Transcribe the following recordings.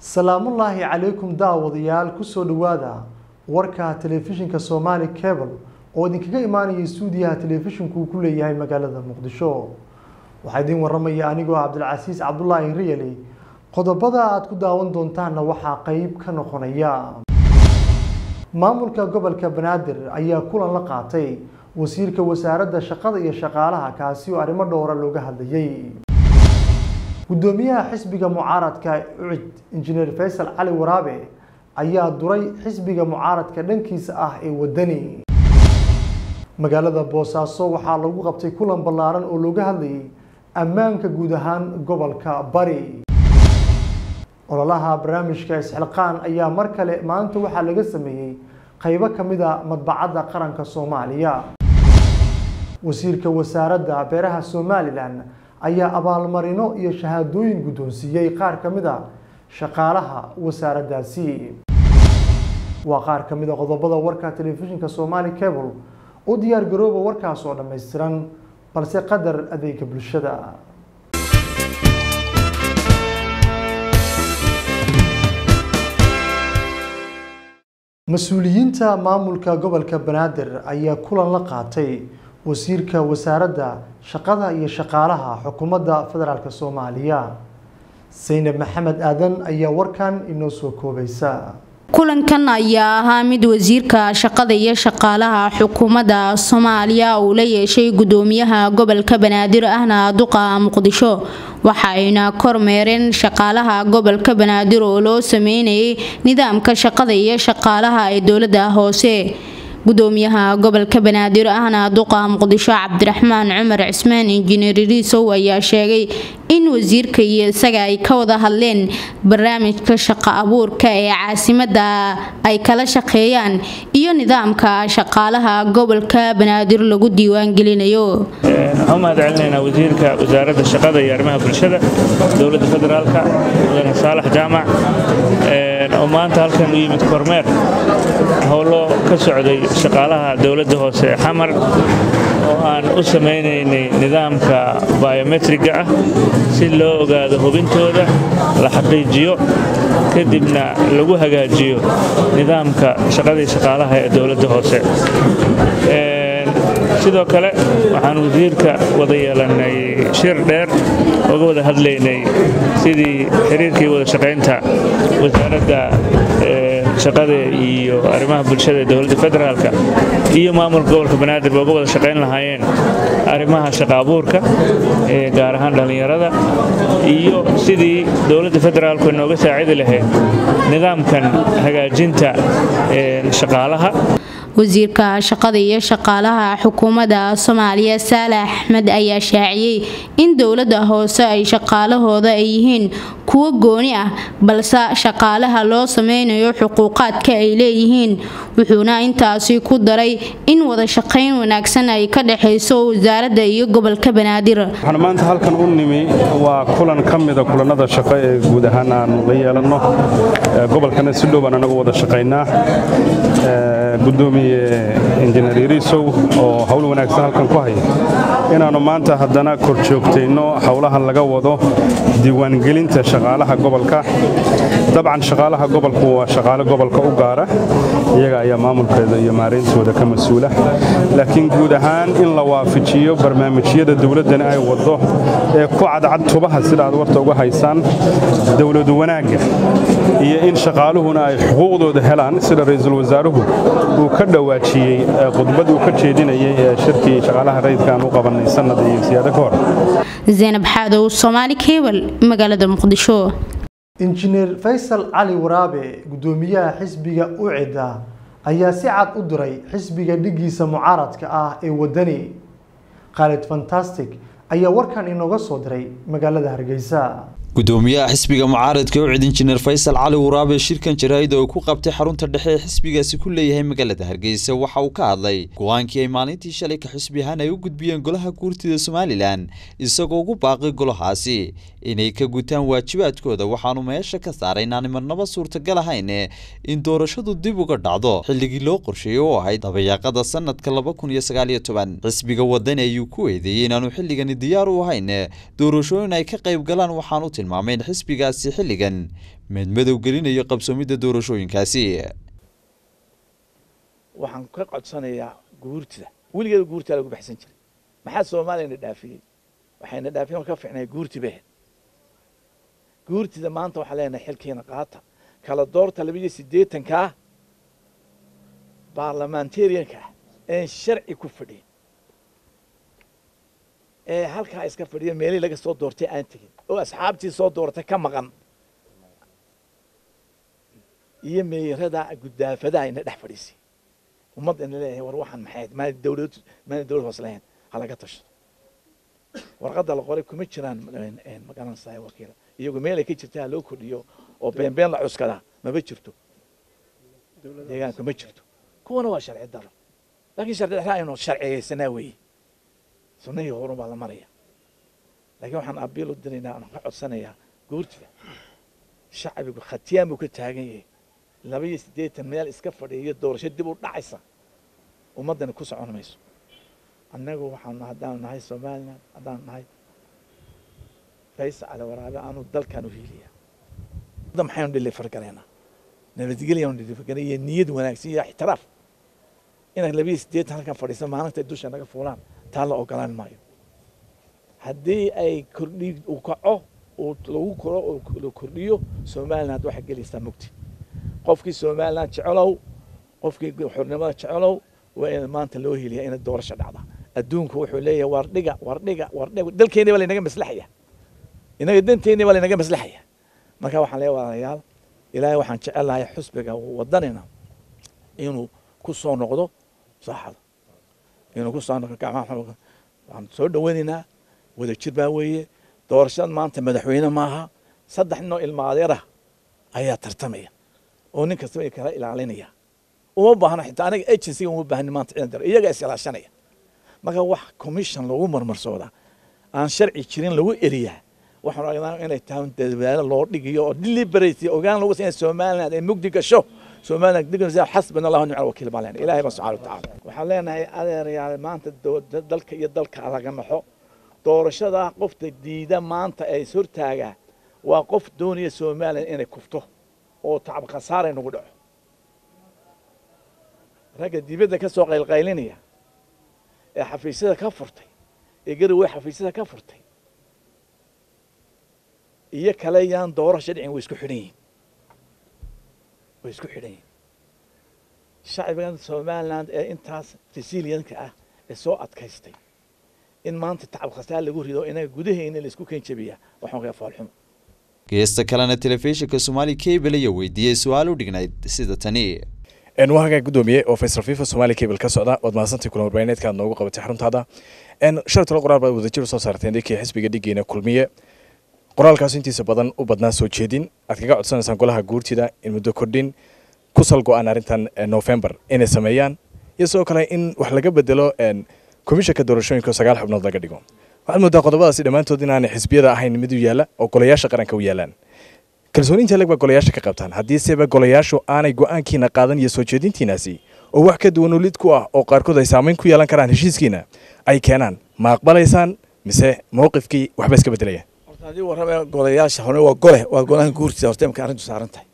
salaamullaahi calaykum daawadayaal kusoo dhowaada warka telefishinka soomaali cable oo idinkaga imaanaya stuudiyaha telefishinku uu ku leeyahay magaalada muqdisho waxaa idiin waramaya anigoo cabdilcasiis cabdulaahi riyali qodobada aad ku daawan doontaanna waxaa qeyb ka noqonaya maamulka gobolka banaadir ayaa kulan la qaatay wasiirka wasaaradda shaqada iyo shaqaalaha kaasi oo arrimo dhowra looga hadlayay gudoomiyaha xisbiga mucaaradka ucid injineer faysal cali waraabe ayaa duray xisbiga mucaaradka dhankiisa ah ee wadani magaalada boosaaso waxaa lagu qabtay kulan ballaaran oo looga hadlayay ammaanka guud ahaan gobolka bari ololaha barnaamijka isxilqaan ayaa mar kale maanta waxaa laga sameeyey qaybo ka mid a madbacadda qaranka soomaaliya wasiirka wasaaradda beeraha somalilan ayaa abaalmarino iyo shahaadooyin guddoonsiiyey qaar ka mid a shaqaalaha wasaaraddaasi waa qaar ka mid a qodobada warka telefishinka somaali cable u diyaar garooba warkaas oo dhammaystiran balse qadar adeega bulshada mas-uuliyiinta maamulka gobolka banaadir ayaa kulan la qaatay wasiirka wasaaradda shaqada iyo shaqaalaha xukuumadda federaalk soomaaliya saynab maxamed aadan ayaa warkan inoo soo koobaysa kulankan ayaa ahaa mid wasiirka shaqada iyo shaqaalaha xukuumadda soomaaliya uu la yeeshay gudoomiyaha gobolka banaadir ahna duqa muqdisho waxayna kormeereen shaqaalaha gobolka banaadir oo loo sameynayay nidaamka shaqada iyo shaqaalaha ee dowlada hoose gudoomiyaha gobolka banaadir ahna duqa muqdisho cabdiraxmaan cumar cismaan injineer riisow ayaa sheegay in wasiirka iyo isaga ay ka wada hadleen barnaamijka shaqo abuurka ee caasimada ay kala shaqeeyaan iyo nidaamka shaqaalaha gobolka banaadir lagu diiwaangelinayo waxaan u mahad celinaynaa wasiirka wasaaradda shaqada iyo arrimaha bulshada dowladda federaalka mudane saalax jaamac oo maanta halkan u yimid kormeer howlo ka socday shaqaalaha dowladda hoose ee xamar oo aan u samaynaynay nidaamka biometriga ah si loo ogaado hubintooda la xaqiijiyo kadibna lagu hagaajiyo nidaamka shaqadii shaqaalaha ee dowladda hoose sidoo kale waxaan wasiirka wada yeelannay shir dheer oga wada hadlaynay sidii xiriirkii wada shaqaynta wasaaradda shaqada iyo arrimaha bulshada ee dowladda federaalka iyo maamulka gobolka banaadir ba uga wada shaqayn lahaayeen arrimaha shaqa abuurka ee gaar ahaan dhallinyarada iyo sidii dowladda federaalku inooga saacidi lahayd nidaamkan hagaajinta shaqaalaha wasiirka shaqada iyo shaqaalaha xukuumadda soomaaliya saalax axmed ayaa shaaciyey in dowladda hoose ay shaqaalahooda ay yihiin kuwo gooni ah balse shaqaalaha loo sameynayo xuquuqaadka ay leeyihiin wuxuuna intaasi ku daray in wada shaqayn wanaagsan ay ka dhexayso wasaaradda iyo gobolka banaadir waxaan maanta halkan u nimi waa kulan ka mida kulannada shaqo ee guud ahaan aanu la yeelanno gobolkana si dhow baan anagu wada shaqaynaa gudoomiye injineer yariisow oo hawl wanaagsan halkan ku haya inaannu maanta haddana kor joogtayno howlaha laga wado diiwaangelinta shaqaalaha gobolka dabcan shaqaalaha gobolku waa shaqaale gobolka u gaara iyaga ayaa maamulkeeda iyo maarayntooda ka mas-uula laakiin guud ahaan in la waafajiyo barnaamijyada dowladdani ay waddo ee ku cadcad tubaha sida aad warta uga haysaan dowladu wanaagga iyo in shaqaaluhuna ay xuquuqdooda helaan sida ra'iisul wasaaruhu uu ka dhawaajiyey khudbad uu ka jeedinayay ee shirkii shaqaalaha rayidka aan u qabannay sannad iyo siyaado ka hor zaynab xaadow soomaali kebal magaalada muqdisho injineer faysal cali waraabe gudoomiyaha xisbiga ucida ayaa si cad u diray xisbiga dhigiisa mucaaradka ah ee wadani khaalid fantastic ayaa warkan inooga soo diray magaalada hargeysa gudoomiyaha xisbiga mucaaradka ucid injineer faysal cali waraabe shirkan jaraa'id oo ku qabtay xarunta dhexe ee xisbigaasi ku leeyahay magaalada hargeysa waxa uu ka hadlay go-aankii ay maalintii shalay ka xisbi ahaan ay u gudbiyeen golaha guurtida somalilan isagoo ugu baaqay golahaasi inay ka gutaan waajibaadkooda waxaanu meesha ka saaray inaani marnaba suurtagal ahayn in doorashadu dib uga dhacdo xilligii loo qorsheeyey oo ahayd dabayaaqada sanadka laba kun iyo sagaal iyo toban xisbiga wadani ayuu ku eedeeyey inaanu xilligani diyaar u ahayn doorashooyin ay ka qayb galaan waxaanu tilmaamay in xisbigaasi xilligan meedmadow gelinayo qabsoomidda doorashooyinkaasi waxaan ka codsanayaa guurtida weligeeda guurtaa lagu baxsan jiray maxaa soomaaliyana dhaafiyey waxayna dhaafiyeen oo ka fiicnay guurti bay ahayd guurtida maanta waxaan leenahay xilkiina qaata kala doorta laba iyo siddeetanka ah baarlamentarianka ah een sharci ku fadhiyin ee halkaa iska fadhiya meelihii laga soo doortay aan tegin oo asxaabtii soo dooratay ka maqan iyo meeyarada guddaafadaha ina dhex fadhiisay ummadda ina leeyahay war waxaan maxay maana dawlad maana dawlad hoos lahayn ha laga tashado warqadda la qoray kuma jiraan magaranaysaa wakiila iyagu meelay ka jirtaa loo kordhiyo oo beenbeen la cuskadaa maba jirto deegaanka ma jirto kuwana waa sharci daro laakiin sharci daro aynu sharciyeysanaa weeye sunnahii horun baa la maraya laakiin waxaan abiil u diraynaa aan ka codsanayaa guurtida shacbigu khatiyaan buu ka taagan yahay laba iyo siddeetan meel iska fadhiiyo doorasho dib u dhacaysa ummaddani ku socon mayso annagu waxaanu haddaanu nahay somalilan haddaanu nahay faysal cali waraabe aanu dalkan u hiiliya maxaynu dhilifargalaynaa nabadgelyaanu dhilifargalay iyo niyad wanaagsan iyo ixtiraaf inaad laba iyo siddeetan halkan fadhiisa maalinta dusha naga fuulaan taa la ogolaan maayo haddii ay kordhi uu kaco uu lagu koro oo la kordhiyo somaliland waxaa gelaysaa mugti qofkii somaliland jecelow qofkii xornimada jecelow waa in maanta loo heliyaa inay doorasho dhacda adduunku wuxuu leeyahay wardhiga wardhiga wardhiga dalkeeni baa laynaga maslaxaya inaga danteeni baa laynaga maslaxaya marka waxaan leeyahay walaalayaal ilaahay waxaan jecelahay xusbiga wadanina inuu ku soo noqdo saaxada inuu ku soo noqdo gacmaha waxaan soo dhaweynaynaa wada jir baa weeye doorashada maanta madaxweyne maaha saddex ninoo ilmaadeerah ayaa tartamaya oo nin kastaba kala ilaalinaya uma baahna xitaa aniga agencyga uma baahni maanta ciidan daro iyaga isilaashanaya marka wax commission lagu marmarsooda aan sharci jirin lagu eriyaa waxaan aragnaa inay tahay dadaalo loo dhigiyo oo deliberate ogaan lagu sameeyo somaliland ay mugdi gasho somaliland dignisaa xasbana allahu nicma wakiil baan leenahay ilaahay baa subxaana watacaala waxaan leenahay adeerayaal maanta dalka iyo dalka laga naxo doorashada qofta diida maanta ee is hortaagaa waa qof doonaya somaliland inay kufto oo tacab khasaaray nagu dhaco ragga dibadda ka soo qaylqaylinaya ee xafiisyada ka furtay ee garawey xafiisyada ka furtay iyo kale yaan doorasho dhicin way isku xidhan yihin way isku xidhan yihin shacbigan somaliland ee intaas resilienka ah ee soo adkaystay in maanta tacab khasaar lagu rido inaga gudaheyna la isku keen jabiyaa waxaan kaa faalxumo geesta kalena telefishinka somaali cable ayaa weydiiyey su-aal u dhignayd sida tani waa hagaa gudoomiye oo faysal fifa somaali cable ka socda waad mahadsantahay kulan warbaahineedka aad noogu qabatay xaruntaada shalay tolo qoraal baad wadajir usoo saarteen dhinkii xisbiga dhigeena kulmiye qoraalkaas intiisa badan u badnaa soo jeedin aad kaga codsanaysaan golaha guurtida in muddo kordhin ku sal go-aan arrintan november inay sameeyaan iyo sidoo kale in wax laga bedelo komishanka doorashooyinka oo sagaal xubnood laga dhigo waxaad moodaa qodobadaasi dhammaantood inaanay xisbiyada ahayn mid u yaalla oo golayaasha qaranka u yaalaan kalsooniinta leg baa golayaasha ka qabtaan haddiiseba golayaashu aanay go-aankiina qaadan iyo soo jeedintiinaasi oo wax ka duwan ulid ku ah oo qaarkood ay saamayn ku yeelan karaan heshiiskiina ay keenaan ma aqbalaysaan mise mowqifkii waxba iska bedelaya horta haddii warrame golayaasha hore waa gole waa golaha guurtida horta imka arrintu saaran tahay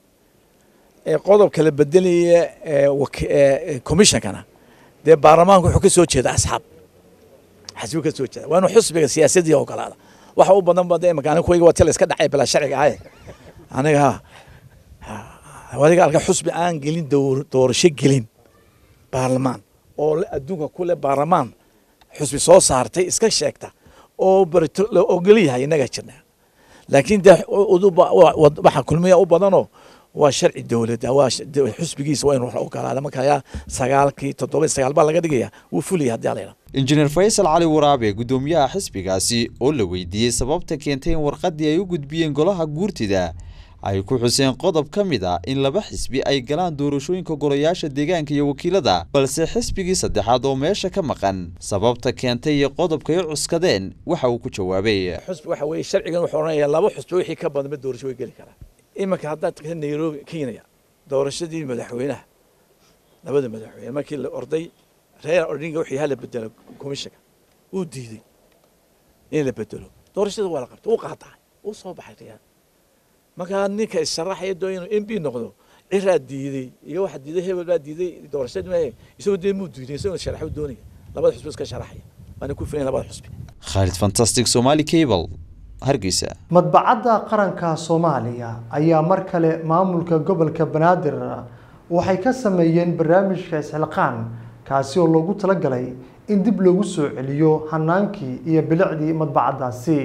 ee qodobka la bedelaya ee commissionkana dee baarlamaanku wuxuu ka soo jeeda asxaab xasbi ka soo jeeda waa inuu xusbiga siyaasadii ogolaada waxa u badan ba dee imika aniga kuwayga waa tila iska dhacay bilaa sharciga ahaye aniga ha adiga arka xusbi aan gelin doorasho gelin baarlamaan oo adduunka kule baarlamaan xusbi soo saartay iska sheegta oo barito la ogol yahay innaga jirna laakiin dee waxa kulmiya u badanoo waa sharci dowladda waa xusbigiisa waa inuu ogolaada marka ayaa sagaalkii toddoba sagaal baa laga dhigaya wuu fulaya haddii alayna injineer faysal cali waraabe gudoomiyaha xisbigaasi oo la weydiiyey sababta keentay in warqaddii ay u gudbiyeen golaha guurtida ay ku xuseen qodob ka mid ah in laba xisbi ay galaan doorashooyinka golayaasha deegaanka iyo wakiilada balse xisbigii saddexaad oo meesha ka maqan sababta keentay iyo qodobkay cuskadeen waxa uu ku jawaabay xusbi waxa weeye sharcigan wuxuu odhanayaa laba xusbi wixii ka badanba doorasho way geli karaan iminka haddaad tagta nairobi kenya doorashadii madaxweynaha labada madaxweyne markii la orday reer odinga wixii hala bedelo komishanka wuu diiday in la bedelo doorashada waa la qabtay wuu qaataay uu soo baxay riyaad markaa ninka issharaxaya doonaya inuu m b noqdo ciraa diiday iyo waxa diiday hebel baa diiday doorashadii maahe isagoo dee muu diiday isagoo sharaxu doonaya labada xusbi iska sharaxaya waana ku filayn labada xusbi khaalid fantastic somali cable hargeysa madbacadda qaranka soomaaliya ayaa mar kale maamulka gobolka banaadir waxay ka sameeyeen barnaamijka isxilqaan kaasi oo loogu talagalay in dib loogu soo celiyo hanaankii iyo bilicdii madbacaddaasi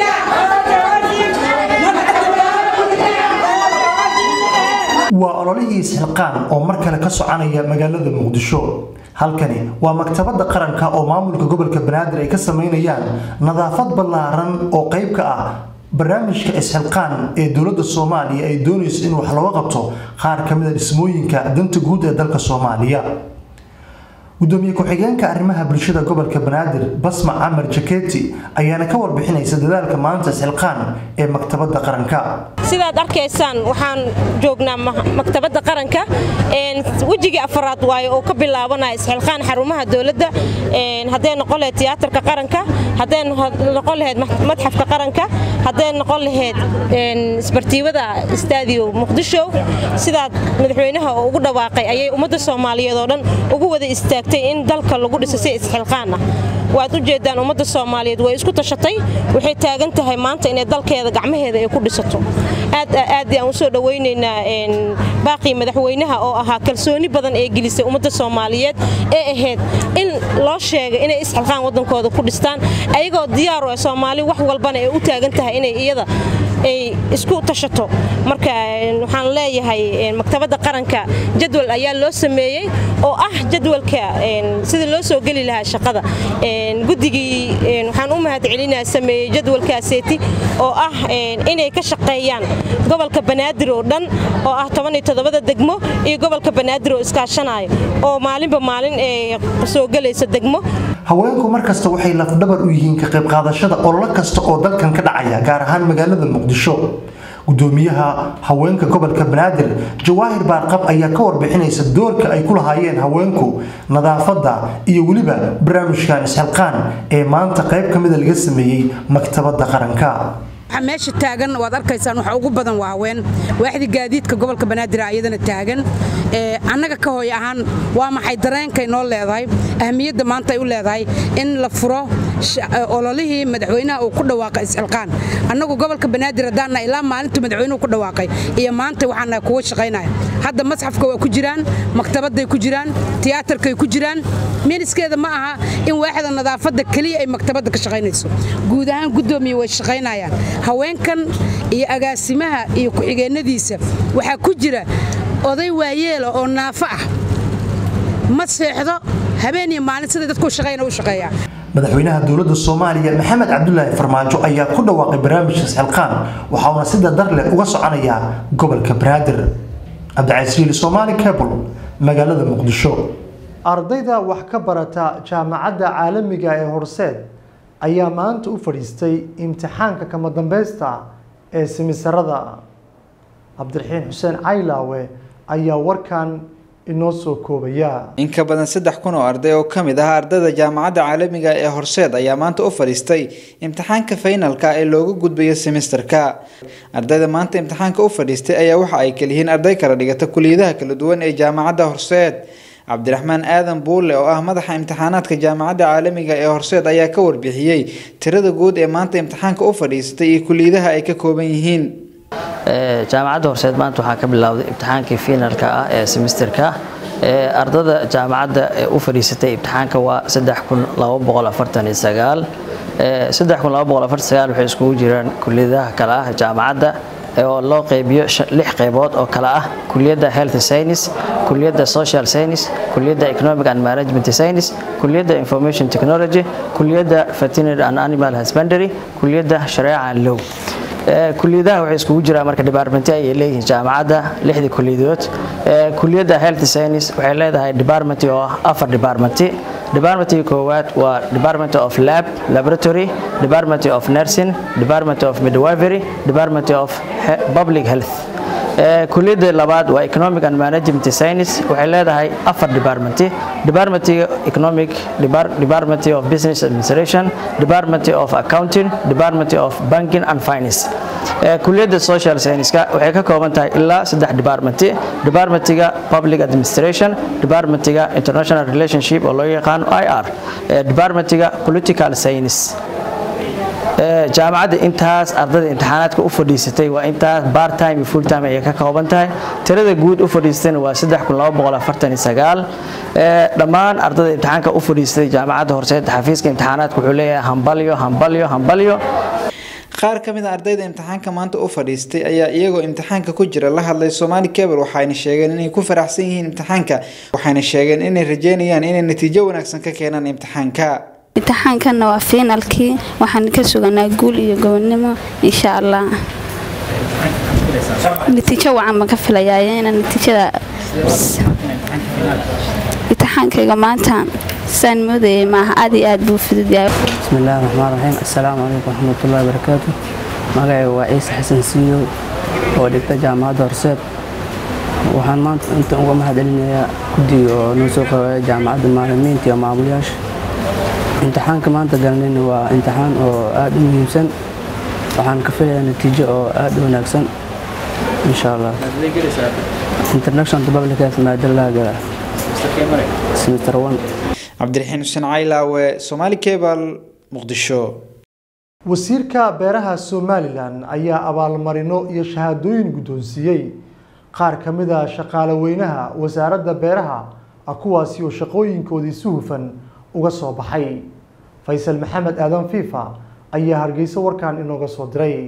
waa ololihii isxilqaan oo mar kale ka soconaya magaalada muqdisho halkani waa maktabadda qaranka oo maamulka gobolka banaadir ay ka sameynayaan nadaafad ballaaran oo qayb ka ah barnaamijka isxilqaan ee dowladda soomaaliya ay doonayso in wax looga qabto qaar ka mid a dhismooyinka danta guud ee dalka soomaaliya gudoomiye ku-xigeenka arrimaha bulshada gobolka banaadir basma camar jaketi ayaana ka warbixinaysa dadaalka maanta isxilqaan ee maktabadda qaranka sidaad arkaysaan waxaan joognaa maktabadda qaranka wejigii afaraad waayo oo ka bilaabanaya isxilqaan xarumaha dowladda hadday noqon lahayd tiyaatarka qaranka hadday noqon lahayd madxafka qaranka hadday noqon lahayd isbartiibada istaadiyo muqdisho sidaad madaxweynaha ugu dhawaaqay ayay ummadda soomaaliyeed oo dhan ugu wada istaagtay in dalka lagu dhiso si isxilqaan ah waad u jeedaan ummadda soomaaliyeed way isku tashatay waxay taagan tahay maanta inay dalkeeda gacmaheeda ay ku dhisato aad aad aan usoo dhawaynaynaa baaqii madaxweynaha oo ahaa kalsooni badan ee gelisay ummadda soomaaliyeed ee ahayd in loo sheegay inay isxilqaan waddankooda ku dhistaan ayagoo diyaar oo soomaali wax walbana ay u taagan tahay inay iyada ay isku tashato marka waxaan leeyahay maktabadda qaranka jadwal ayaa loo sameeyey oo ah jadwalka sidii loo soo geli lahaa shaqada guddigii waxaan u mahad celinaa sameeyey jadwalkaaseeti oo ah inay ka shaqeeyaan gobolka banaadir oo dhan oo ah tobaniyotodobada degmo iyo gobolka banaadir oo iskaashanayo oo maalinba maalin ee soo gelaysa degmo haweenku markasta waxay lafdhabar u yihiin ka qayb qaadashada ololo kasta oo dalkan ka dhacaya gaar ahaan magaalada muqdisho gudoomiyaha haweenka gobolka banaadir jawaahir baarqab ayaa ka warbixinaysa doorka ay ku lahaayeen haweenku nadaafadda iyo weliba barnaamijkan isxilqaan ee maanta qayb ka mida laga sameeyey maktabadda qaranka meesha taagan waad arkaysaan waxa ugu badan waa haween waaxdii gaadiidka gobolka banaadir ayadana taagan annaga ka hooy ahaan waa maxay dareenkay noo leedahay ahmiyadda maanta ay u leedahay in la furo ololihii madaxweynaha uu ku dhawaaqay isxilqaan annagu gobolka banaadir haddaanna ilaa maalintuu madaxweynuhu ku dhawaaqay iyo maanta waxaana kuwa shaqaynaya hadda masxafka waa ku jiraan maktabadday ku jiraan tiyaatarkay ku jiraan miniskeeda ma aha in waaxda nadaafadda keliya ay maktabadda ka shaqaynayso guud ahaan guddoomiye way shaqaynayaan haweenkan iyo agaasimaha iyo ku-xigeenadiisa waxaa ku jira oday waayeela oo naafo ah ma seexdo habeen iyo maalin siday dadku shaqayna u shaqeeyaa madaxweynaha dowladda soomaaliya maxamed cabdulaahi farmaajo ayaa ku dhawaaqay barnaamijka isxilqaan waxauna si dadar leh uga soconayaa gobolka banaadir cabdicasiili soomaali cable magaalada muqdisho ardayda wax ka barata jaamacadda caalamiga ee horseed ayaa maanta u fadhiistay imtixaanka kama dambaysta ee simisarada cabdiraxiin xuseen caylaawe ayaa warkan inoo soo koobaya in ka badan saddex kun oo arday oo ka mid ah ardayda jaamacadda caalamiga ee horseed ayaa maanta u fadhiistay imtixaanka faynalka ee looga gudbayo semesterka ardayda maanta imtixaanka u fadhiistay ayaa waxa ay kaliyihiin arday kala dhigata kuliyadaha kala duwan ee jaamacadda horseed cabdiraxmaan aadan buulle oo ah madaxa imtixaanaadka jaamacadda caalamiga ee horseed ayaa ka warbixiyey tirada guud ee maanta imtixaanka u fadhiisatay iyo kuliyadaha ay ka kooban yihiin jaamacadda horseed maanta waxaa ka bilowday imtixaankii finalka ah ee semesterka ardada jaamacadda u fadhiisatay imtixaanka waa waxay iskugu jiraan kuliyadaha kale ah jaamacadda oo loo qaybiyo lix qaybood oo kale ah kuliyadda health science kuliyadda social science kuliyadda economic and management science kuliyadda information technology kuliyadda veterinary and animal husbandry kuliyadda shareeca and law kuliyadaha waxay iskugu jiraan marka department ay leeyihiin jaamacadda lixda kuliyadood kuliyadda health science waxay leedahay department oo ah afar department departmentka koowaad waa department of lab laboratory department of nursing department of midwifery department of public health kuliyadda labaad waa economic and management science waxay leedahay afar department department economic department of business administration department of accounting department of banking and finance kuliyadda social science-ka waxay ka kooban tahay ilaa saddex department departmentiga public administration departmentiga international relationship oo loo yaqaano ir departmentiga political science jaamacadda intaas ardayda imtixaanaadka u fadhiisatay waa intaas part time iyo full time ayay ka kooban tahay tirada guud u fadhiisatayna waa dhammaan ardayda imtixaanka u fadhiisatay jaamacadda horseed xafiiska imtixaanaadka wuxuu leeyahay hambalyo hambalyo hambalyo qaar ka mid a ardayda imtixaanka maanta u fadhiistay ayaa iyagoo imtixaanka ku jira la hadlay Somali Cable waxayna sheegeen inay ku faraxsan yihiin imtixaanka waxayna sheegeen inay rajeynayaan inay natiijo wanaagsan ka keenaan imtixaanka imtixaankanna waa fiinalkii waxaan ka suganaa guul iyo gobonnimo insha allah natiijo wacan baan ka filayaa ina natiijada imtixaankayga maanta saan moodayay maaha aad iyo aad buu fudud yahay bismillaahi raxmaan raxiim assalaamu calaykum waraxmatullaahi wabarakaatu magacayga waa ciise xasan siiyow oo dhigta jaamacadda horseed waxaan maanta inta uga mahadcelinayaa guddiga oo noo soo qabeeya jaamacadda maalimiinta iyo maamulayaasha imtixaanka maanta galnayna waa imtixaan oo aad u muhiimsan waxaan ka filayaa natiijo oo aad u wanaagsan insha allah international public health maadalaha gala semester one cabdiraxiin xuseen caylaawe Somali Cable muqdisho wasiirka beeraha somalilan ayaa abaalmarino iyo shahaadooyin guddoonsiiyey qaar ka mid a shaqaale weynaha wasaaradda beeraha kuwaasi oo shaqooyinkoodii si hufan uga soo baxay faysal maxamed aadan fiifa ayaa hargeysa warkan inooga soo diray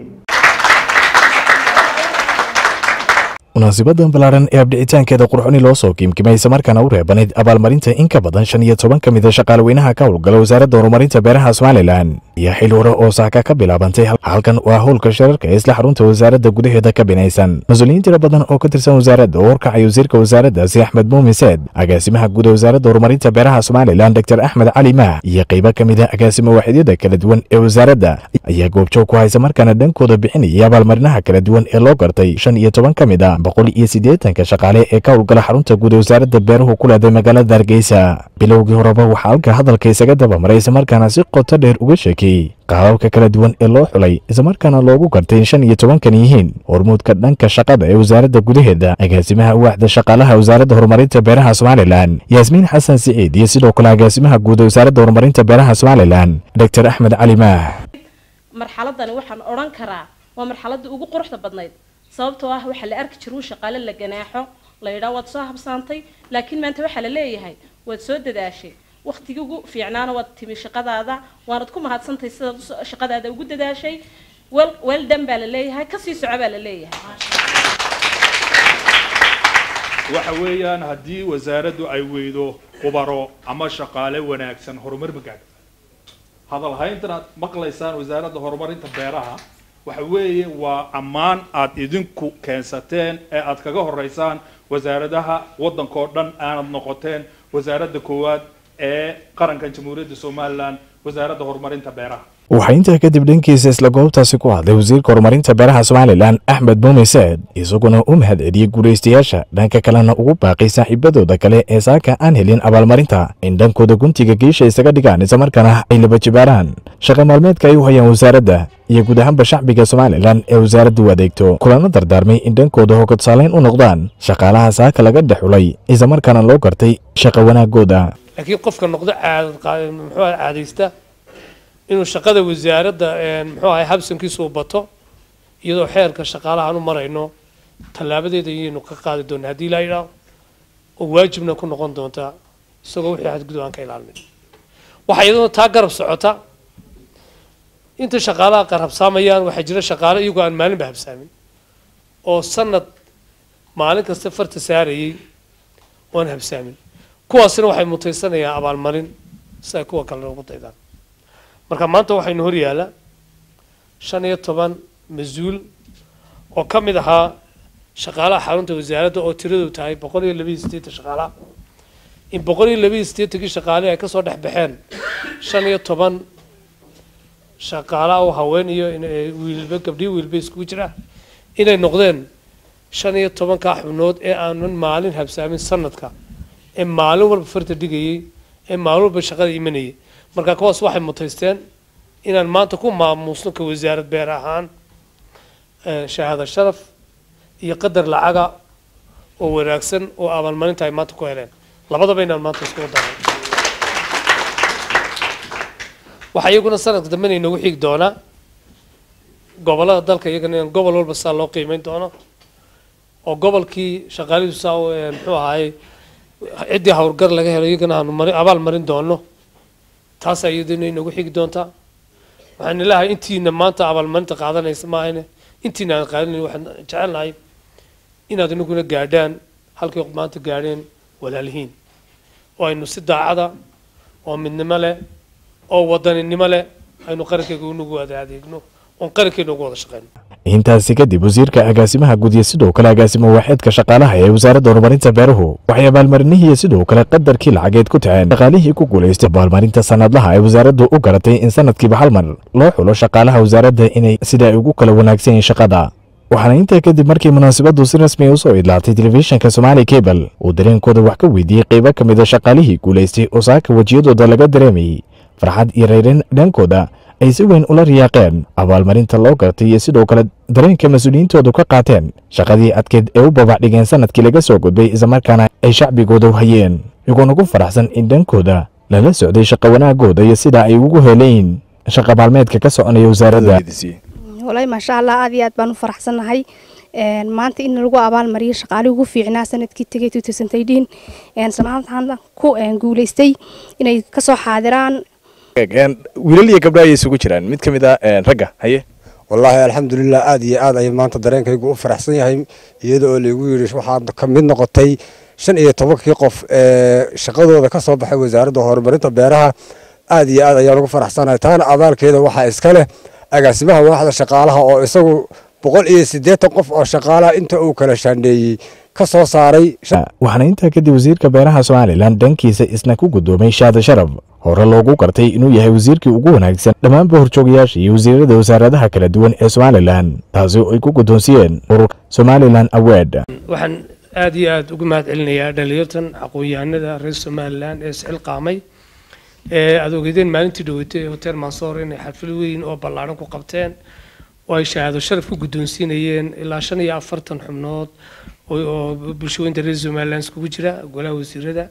munaasibadan ballaaran ee abdhicitaankeeda qurxoni loo soo kiimkimay islamarkaana u reebanayd abaalmarinta in ka badan shan iyo toban ka mida shaqaalweynaha ka howlgala wasaaradda horumarinta beeraha somalilan iyo xil hore oo saaka ka bilaabantay halkan waa howlka shirarka ee isla xarunta wasaaradda gudaheeda ka binaysan mas-uuliyiin tiro badan oo ka tirsan wasaaradda oo horkacay wasiirka wasaaraddaasi axmed muumin seed agaasimaha guud ee wasaaradda horumarinta beeraha somalilan dr axmed cali maah iyo qaybo ka mid a agaasimo waaxidyada kala duwan ee wasaaradda ayaa goobjoog ku haysa markaana dhankooda bixinayay abaalmarinaha kala duwan ee loo gartay shan iyo toban ka mid a boqol iyo siddeetanka shaqaale ee ka howlgala xarunta guud ee wasaaradda beeruhu ku leeday magaalada hargeysa bilowgii horeba waxaa halka hadalka isaga dabamaray islamarkaana si qoto dheer uga sheekeeyey qaababka kala duwan ee loo xulay islamarkaana loogu gartay shan iyo tobankan yihiin hormuudka dhanka shaqada ee wasaaradda gudaheeda agaasimaha waaxda shaqaalaha wasaaradda horumarinta beeraha somalilan yaasmiin xasan siciid iyo sidoo kale agaasimaha guud ee wasaaradda horumarinta beeraha somalilan dr axmed cali maah marxaladani waxaan odhan karaa waa marxaladii ugu quruxda badnayd sababtoo ah waxaa la arki jiru shaqaale la ganaaxo la yidhaa waad soo habsaantay laakiin maanta waxaa la leeyahay waad soo dadaashay waktigii ugu fiicnaana waad timi shaqadaada waanad ku mahadsantahay sidaad shaqadaada ugu dadaashay wel weldan baa la leeyahay kasii soco baa la leeyahay waxa weeyaan haddii wasaaraddu ay weydo khubaro ama shaqaale wanaagsan horumar ma gaadho hadal hayntanaad maqlaysaan wasaaradda horumarinta beeraha waxa weeye waa ammaan aad idinku keensateen ee aad kaga horeysaan wasaaradaha waddankao dhan aanad noqoteen wasaaradda koowaad ee qarankan jamhuuriyadda somalilan wasaaradda horumarinta beeraha waxaa intaa kadib dhankiisa isla goobtaasi ku hadlay wasiirka horumarinta beeraha somalilan axmed muumin seed isaguna u mahad celiyey guulaystayaasha dhanka kalena ugu baaqay saaxiibadooda kale ee saaka aan helin abaalmarinta in dhankooda guntiga geesha isaga dhigaan islamarkaana ay laba jibaaraan shaqa maalmeedka ay u hayaan wasaaradda iyo guud ahaanba shacbiga somalilan ee wasaaraddu u adeegto kulana dardaarmay in dhankooda hogodsaaleyn u noqdaan shaqaalaha saaka laga dhexulay islamarkaana loo gartay shaqa wanaagooda laakiin qofka noqdo caadad muxuu ahay caadaysta inuu shaqada wasaaradda muxuu ahay habsankiisu u bato iyadoo xeerka shaqaalahaan u marayno tallaabadeeda ayaynu ka qaadi doonaa haddii laa yidhaaho oo waajibna ku noqon doontaa isagoo wixii xadgudub aan ka ilaalmin waxaa iyadoo taa garab socota inta shaqaalaha qaar habsaamayaan waxaa jira shaqaale iyagoo aan maalinba habsaamin oo sanad maalin kasta farta saarayay oon habsaamin kuwaasina waxay mutaysanayaan abaalmarin si ay kuwa kalena ugu daydaan marka maanta waxaynu hor yaallaa shan iyo toban mas-uul oo ka mid ahaa shaqaalaha xarunta wasaaradda oo tiradu tahay boqol iyo labaiyo siddeetan shaqaalaha in boqol iyo labaiyo siddeetankii shaqaalihi ay kasoo dhex baxeen shan iyo toban shaqaalaha oo haween iyo wiilba gabdhiyo wiilba iskugu jira inay noqdeen shan iyo tobankaa xubnood ee aanan maalin habsaamin sanadka ee maalin walba farta dhigayay ee maalin walba shaqada imanayay marka kuwaas waxay mutaysteen inaan maanta ku maamuusno ka wasaarad beer ahaan shahaado sharaf iyo qadar lacaga oo wanaagsan oo abaalmarinta ay maanta ku heleen labadaba inaan maanta iskugu daray waxaa iyaguna sanadka dambena inoogu xigi doonaa gobolada dalka iyagana in gobol walba saa loo qiimeyn doono oo gobolkii shaqaalihiisu saa muxuu ahaayey ciddii howlgar laga helo iyagana aanu mari abaal marin doono taasaa iyaduna inoogu xigi doontaa waxaan ilaahay intiina maanta abaalmarinta qaadanaysa maahane intiina aan qaadanayn waxaan jecelnahay inaad inaguna gaadhaan halkay maanta gaadheen walaalihiin oo aynu si daacada oo midnimo leh oo wadaninimo leh aynu qarankayga unagu wada adeegno oon qarankeena ugu wada shaqeyno intaasi kadib wasiirka agaasimaha gudiya sidoo kale agaasimo waaxeedka shaqaalaha ee wasaaradda horumarinta beeruhu waxay abaalmarinihii sidoo kale qadarkii lacageed ku taceen shaqaalihii ku guulaystay abaalmarinta sanadlaha ee wasaaraddu u garatay in sanadkiiba hal mar loo xulo shaqaalaha wasaaradda inay sida ay ugu kala wanaagsan yihiin shaqada waxaana intaa kadib markii munaasabaddu si rasmi a usoo idlaatay telefishinka somaali cable uu dareenkooda wax ka weydiiyey qaybo ka mid a shaqaalihii guulaystay oo saaka wejiyadooda laga dareemayey farxad iyo rayrin dhankooda ay si weyn ula riyaaqeen abaalmarinta loo gartay iyo sidoo kale dareenka mas-uuliyiintoodu ka qaateen shaqadii adkeed ee u babax dhigeen sanadkii laga soo gudbay islamarkaana ay shacbigooda u hayeen iyagoona ku faraxsan in dhankooda lala socday shaqo wanaagooda iyo sida ay ugu helayn shaqa maalmeedka ka soconaya wasaaradda walahi maasha allah aad iyo aad baan u faraxsannahay maanta in lagu abaalmariyo shaqaalihii ugu fiicnaa sanadkii tegay sanaadkan ku guulaystay inay kasoo xaadiraan wiilal iyo gabdho ayay isugu jiraan mid ka mid ah ragga haye wallaahi alxamdulilah aad iyo aad ayay maanta dareenkaygu u faraxsan yahay iyada oo laygu yidhi waxaad ka mid noqotay shan iyo tobankii qof ee shaqadooda ka soo baxay wasaaradda horumarinta beeraha aad iyo aad ayaan ugu faraxsanahay taana abaalkeeda waxaa iska leh agaasimaha waaxda shaqaalaha oo isagu boqol iyo siddeetan qof oo shaqaalaha inta uu kala shaandheeyey ka soo saaray waxaana intaa kadib wasiirka beeraha somalilan dhankiisa isna ku guddoomay shaada sharaf hore loogu gartay inuu yahay wasiirkii ugu wanaagsan dhammaanba horjoogayaasha iyo wasiirada wasaaradaha kala duwan ee somalilan taasi oo ay ku guddoonsiyeen ururka somalilan award waxaan aad iyo aad ugu mahad celinayaa dhalinyartan aqoon-yahanada reer somalilan ee isxilqaamay ee aad ogeydeen maalintii dhaweytay ee hotel mansoor inay xaflad weyn oo ballaaran ku qabteen oo ay shahaado sharaf ku guddoonsiinayeen ilaa shan iyo afartan xubnood oo bulshooyinka reer somalilan iskugu jira golaha wasiirada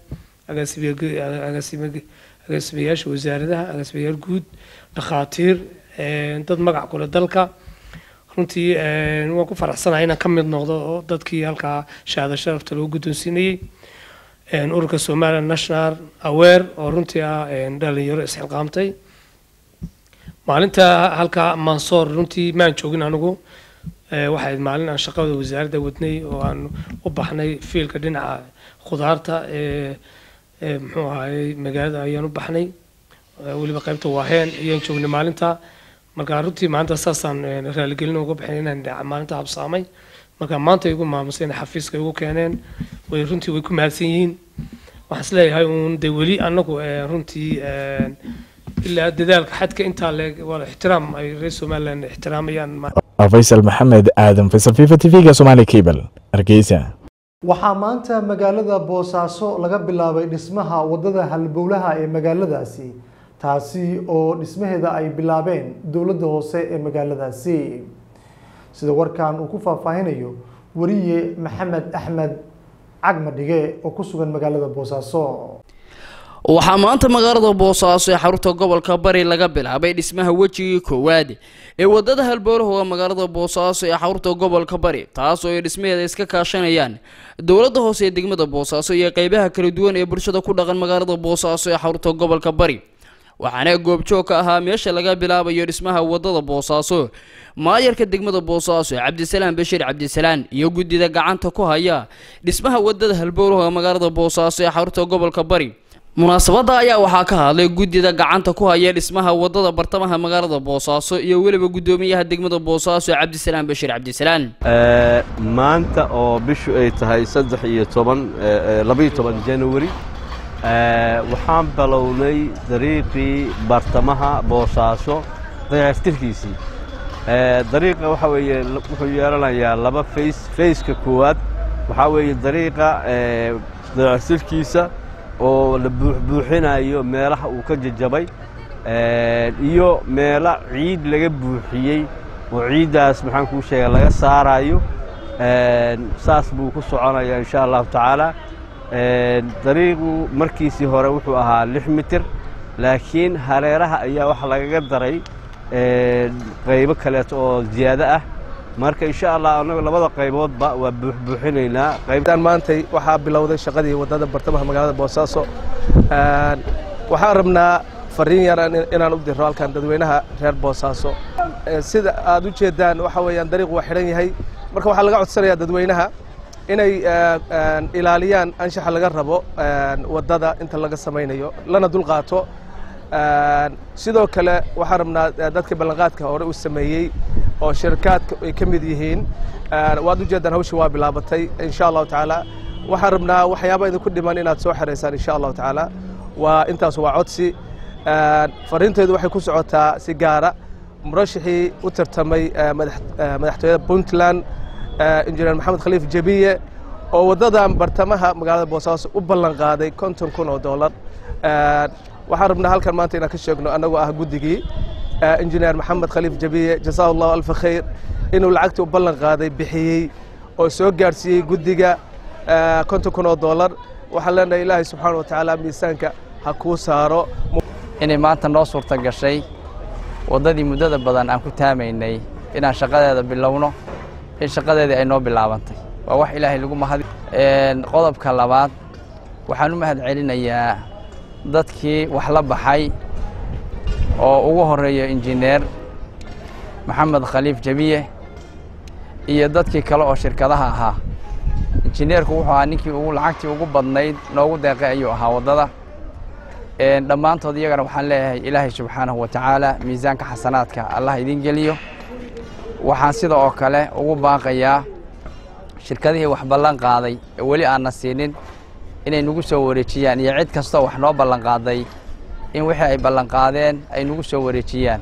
agaasimayaasha wasaaradaha agaasimayaal guud dhakhaatiir dad magac kule dalka runtii waan ku faraxsanahay inaan ka mid noqdo oo dadkii halkaa shahaado sharafta lagu guddoonsiinayey ururka somaliland national aware oo runtii ah dhalinyaro isxilqaamtay maalinta halkaa mansoor runtii maan joogin anigu waxay maalin aan shaqada wasaaradda wadnay oo aan u baxnay fiilka dhinaca khudaarta ee muxuu ahaayey magaalada ayaan u baxnay weliba qaybta waaheen ayaan joognay maalinta marka runtii maalinta saasaan raaligelin uga baxnay inaan maalinta habsaamay marka maanta igu maamusay inay xafiiska igu keeneen way runtii way ku mahadsan yihiin waxaan isleeyahay uun de weli annagu runtii ilaa dadaalka xadka intaa leeg waa ixtiraam ay reer somaliland ixtiraamayaan faysal maxamed aadan faysal fifa tv-ga somaali cable hargeysa waxaa maanta magaalada boosaaso laga bilaabay dhismaha wadada halbowlaha ee magaaladaasi taasi oo dhismaheeda ay bilaabeen dowladda hoose ee magaaladaasi sida warkan uu ku faahfaahinayo wariye maxamed axmed cagmadhige oo ku sugan magaalada boosaaso waxaa maanta magaalada boosaaso ee xarunta gobolka bari laga bilaabay dhismaha wejigii koowaad ee wadada halbowlaha magaalada boosaaso ee xarunta gobolka bari taas oo ay dhismaheeda iska kaashanayaan dowladda hoose ee degmada boosaaso iyo qeybaha kala duwan ee bulshada ku dhaqan magaalada boosaaso ee xarunta gobolka bari waxaana goobjoog ka ahaa meesha laga bilaabayo dhismaha wadada boosaaso maayarka degmada boosaaso cabdisalaan bashiir cabdisalaan iyo guddida gacanta ku haya dhismaha wadada halbowlaha magaalada boosaaso ee xarunta gobolka bari munaasabadda ayaa waxaa ka hadlay guddida gacanta ku haya dhismaha wadada bartamaha magaalada boosaaso iyo weliba guddoomiyaha degmada boosaaso cabdisalaan bashiir cabdisalaan maanta oo bishu ay tahay saddex iyo toban labaiyo toban january waxaan bilownay dariiqii bartamaha boosaaso dayactirkiisii dariiqa waxa weeye wuxuu yeelanayaa laba fays fayska koowaad waxaa weeye dariiqa dayactirkiisa oo la buuxbuuxinayo meelaha uu ka jajabay iyo meelo ciid laga buuxiyey oo ciiddaas maxaan kuu sheega laga saarayo saas buu ku soconayaa insha allahu tacaala dariiqu markiisii hore wuxuu ahaa lix mitir laakiin hareeraha ayaa waxa lagaga daray qaybo kaleeto oo ziyaado ah marka insha allah annagu labada qayboodba waa buuxbuuxinaynaa qaybtan maantay waxaa bilowday shaqadii waddada bartamaha magaalada boosaaso waxaan rabnaa fariin yar inaan u diro halkan dadweynaha reer boosaaso sida aad u jeedaan waxa weeyaan dariiqu waa xidhan yahay marka waxaa laga codsanayaa dadweynaha inay ilaaliyaan anshaxa laga rabo waddada inta laga samaynayo lana dulqaato sidoo kale waxaan rabnaa dadka ballanqaadka hore uu sameeyey oo shirkaadka ay ka mid yihiin waad ujeedaan hawsha waa bilaabatay insha allahu tacaala waxaan rabnaa waxyaaba idinku dhiman inaad soo xeraysaan insha allahu tacaala waa intaas waa codsi fariinteedu waxay ku socotaa si gaara murashixii u tartamay madaxtooyada puntland injineer maxamed khaliif jabiye oo waddadan bartamaha magaalada boosaaso u ballan qaaday konton kun oo dollar waxaan rabnaa halkan maanta inaan ka sheegno annagoo ah guddigii injineer maxamed khaliif jabiye jasaa allahu alfa khayr inuu lacagtii u ballan qaaday bixiyey oo soo gaadhsiiyey guddiga konton kun oo dollar waxaan leenahay ilaahay subxaana wa tacaala miisaanka ha kuu saaro inay maanta noo suurta gashay waddadii muddada badan aan ku taamaynay inaan shaqadeeda bilowno in shaqadeedii ay noo bilaabantay waa wax ilaahay lagu mahadi qodobka labaad waxaan u mahad celinayaa dadkii wax la baxay oo ugu horreeya injineer maxamed khaliif jabiye iyo dadkii kale oo shirkadaha ahaa injineerku wuxuu ahaa ninkii ugu lacagtii ugu badnayd noogu deeqay ayuu ahaa waddada dhammaantood iyagana waxaan leeyahay ilaahay subxaanahu wa tacaala miisaanka xasanaadka allah idin geliyo waxaan sida oo kale ugu baaqayaa shirkadihii wax ballan qaaday ee weli aanna siinin inay nagu soo wareejiyaan iyo cid kastoo wax noo ballan qaaday in wixii ay ballan qaadeen ay nagu soo wareejiyaan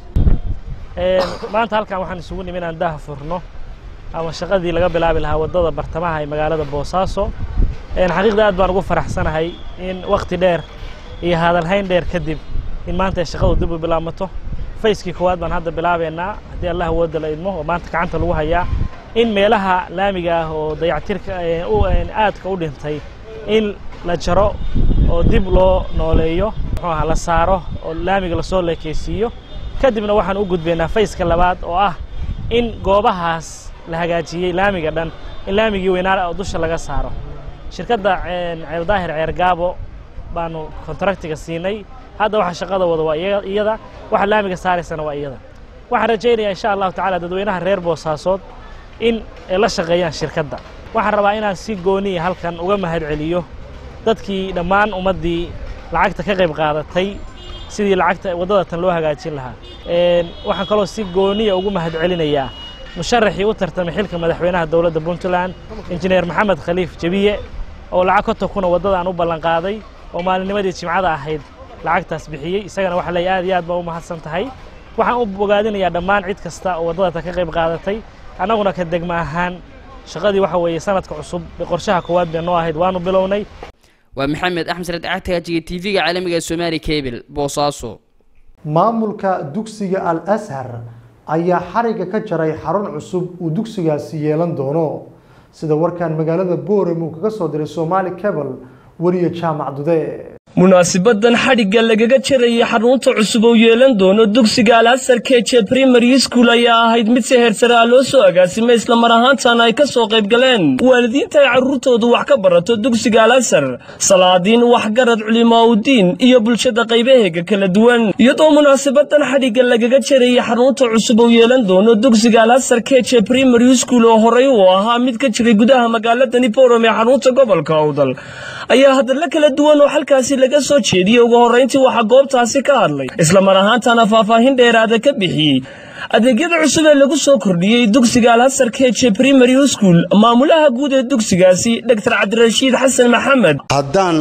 maanta halkan waxaan isugu nimi inaan daha furno ama shaqadii laga bilaabi lahaa waddada bartamaha ee magaalada boosaaso xaqiiqda aad baan ugu faraxsanahay in wakhti dheer iyo hadalhayn dheer kadib in maanta ay shaqadu dib u bilaabmato fayskii koowaad baan hadda bilaabeynaa haddii allah awooda la idmo oo maanta gacanta lagu hayaa in meelaha laamiga ah oo dayactirka aadka u dhintay in la jaro oo dib loo nooleeyo muxuu ahaa la saaro oo laamiga lasoo leekeysiiyo kadibna waxaan u gudbaynaa fayska labaad oo ah in goobahaas la hagaajiyey laamiga dhan in laamigii weynaara oo dusha laga saaro shirkadda ceeldaahir ceergaabo baanu kontraktiga siinay hadda waxa shaqada wada waa iyada waxa laamiga saaraysana waa iyada waxaan rajaynayaa insha allahu tacaala dadweynaha reer boosaasood in ay la shaqeeyaan shirkadda waxaan rabaa inaan si gooniya halkan uga mahad celiyo dadkii dhammaan ummaddii lacagta ka qayb qaadatay sidii lacagta waddada tan loo hagaajin lahaa waxaan kaloo si gooniya ugu mahad celinayaa musharaxii u tartamay xilka madaxweynaha dowladda puntland injineer maxamed khaliif jabiye oo lacag konton kuna waddadaan u ballan qaaday oo maalinnimadii jimcada ahayd lacagtaas bixiyey isagana waxa leeyahay aad iyo aad baa u mahadsan tahay waxaan u bogaadinayaa dhammaan cid kasta oo waddada tan ka qayb qaadatay annaguna ka degma ahaan shaqadii waxa weeye sanadka cusub qorshaha koowaad bay noo ahayd waanu bilownay waa maxamed axmed sared cagtagajiga tv-ga caalamiga ee somaali cable boosaaso maamulka dugsiga al ashar ayaa xariga ka jaray xarun cusub uu dugsigaasi yeelan doono sida warkan magaalada boorem uu kaga soo diray somaali cable weriye jaamac dude munaasibadan xadhigga lagaga jarayay xarunta cusub oo yeelan doono dugsiga alhasar keje primary school ayaa ahayd mid si heersare ah loo soo agaasimay islamar ahaantana ay ka soo qayb galeen waalidiinta ay carruurtoodu wax ka barato dugsiga alhasar salaadiin waxgarad culimaaudiin iyo bulshada qaybaheega kala duwan iyadoo munaasabadan xadhigga lagaga jarayay xarunta cusub oo yeelan doono dugsiga alhasar keje primary school oo horey uu ahaa mid ka jiray gudaha magaaladani borom ee xarunta gobolka awdal ayaa hadalla kala duwan oo halkaasi laga soo jeediyey ugu horrayntii waxaa goobtaasi ka hadlay islamar ahaantana faahfaahin dheeraada ka bixiyey adeegyada cusub ee lagu soo kordhiyey dugsiga alhasar keje primary school maamulaha guud ee dugsigaasi dr cabdirashiid xasan maxamed haddaan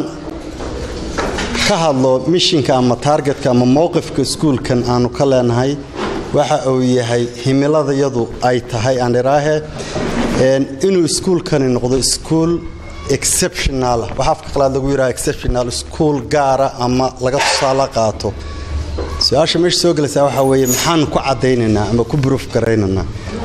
ka hadlo mishinka ama taargetka ama mowqifka iskuulkan aanu ka leenahay waxa uu yahay himiladayadu ay tahay aan iraahe inuu iskuulkani noqdo iskuul exceptional waxa afka qalaad lagu yidhaha exceptional iskuul gaara ama laga tusaale qaato su-aasha meesha soo gelaysaa waxaa weeye maxaanu ku caddaynaynaa ama ku buruuf garaynaynaa